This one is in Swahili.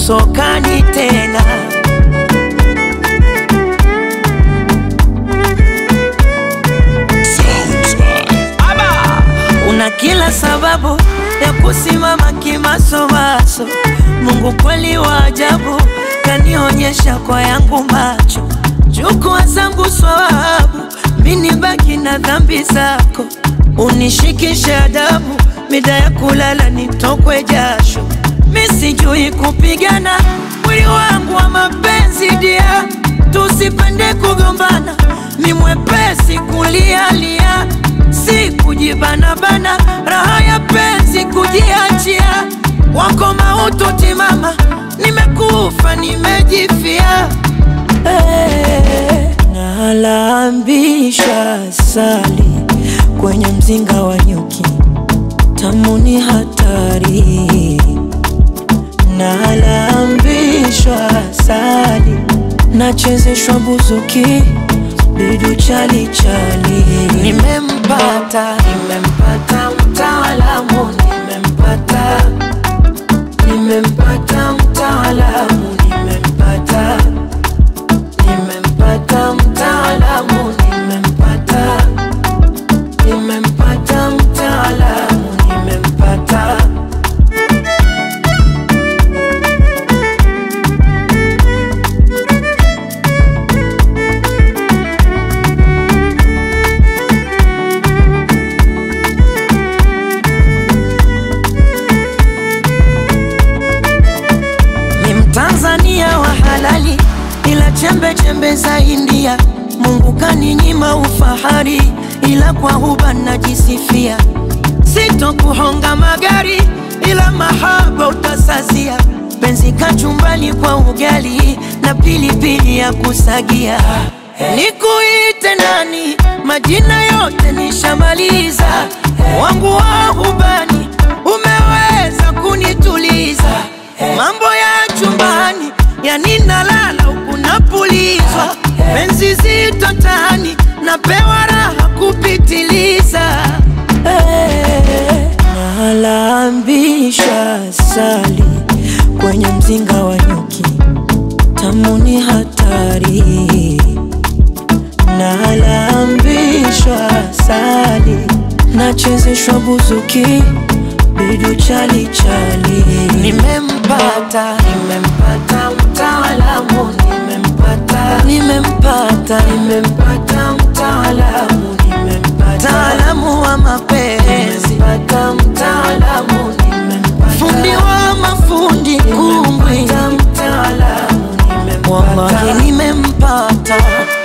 usokani tena. Una kila sababu ya kusimama kimasomaso. Mungu kweli wa ajabu, kanionyesha kwa yangu macho. Chukua zangu swawabu, mini baki na dhambi zako. Unishikishe adabu, mida ya kulala nitokwe jasho. Mi sijui kupigana, mwili wangu wa mapenzi dia, tusipende kugombana, mi mwepesi kulialia, si kujibanabana, raha ya penzi kujiachia, wako mautu timama, nimekufa nimejifia hey, nalambisha sali kwenye mzinga wa nyuki, tamu ni hatari nalambishwa sali nachezeshwa buzuki bidu chali chali nimempata nimempata mtaalamu nimempata nimempata mtaalamu nimempata nimempata mtaalamu nimempata nimempata mtaalamu nimempata ni Mtanzania wa halali, ila chembe chembe za India. Mungu kaninyima ufahari, ila kwa huba najisifia. Sitokuhonga magari, ila mahaba utasazia. Penzi kachumbani kwa ugali na pilipili ya kusagia. Nikuite nani? Majina yote nishamaliza, wangu wa hubani umeweza kunituliza mambo ya chumbani yani nalala huku napulizwa penzi zito tani napewa raha kupitiliza hey, nalambisha sali kwenye mzinga wa nyuki tamu ni hatari nalambishwa sali nachezeshwa buzuki bidu chali chali nimempata nimempata mtaalamu nimempata nimempata nimempata mtaalamu nimempata mtaalamu wa mapenzi nimempata mtaalamu nimempata fundi wa mafundi kumbwi mtaalamu nimempata wallahi nimempata